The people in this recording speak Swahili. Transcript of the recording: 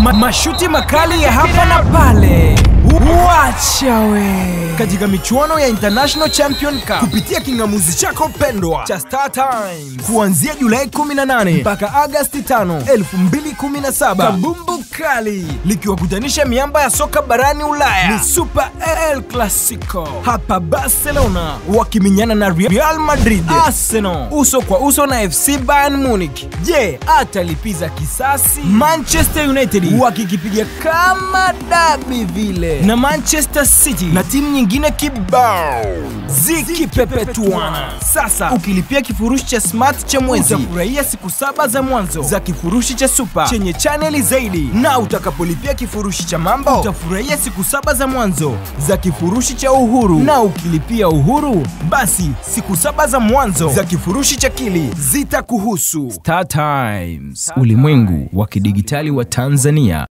Ma mashuti makali ya hapa na pale. Wacha we katika michuano ya International Champion Cup kupitia kingamuzi chako pendwa cha Star Times kuanzia Julai 18 mpaka Agasti 5, 2017. Kabumbu kali likiwakutanisha miamba ya soka barani Ulaya ni Super El Clasico hapa Barcelona wakiminyana na Real Madrid. Arsenal uso kwa uso na FC Bayern Munich. Je, atalipiza kisasi? Manchester United wakikipiga kama dabi vile na Manchester City na timu nyingine kibao zikipepetuana. Sasa ukilipia kifurushi cha smart cha mwezi utafurahia siku saba za mwanzo za kifurushi cha super chenye chaneli zaidi, na utakapolipia kifurushi cha mambo utafurahia siku saba za mwanzo za kifurushi cha uhuru, na ukilipia uhuru basi siku saba za mwanzo za kifurushi cha kili zitakuhusu. Star Times, ulimwengu wa kidigitali wa Tanzania.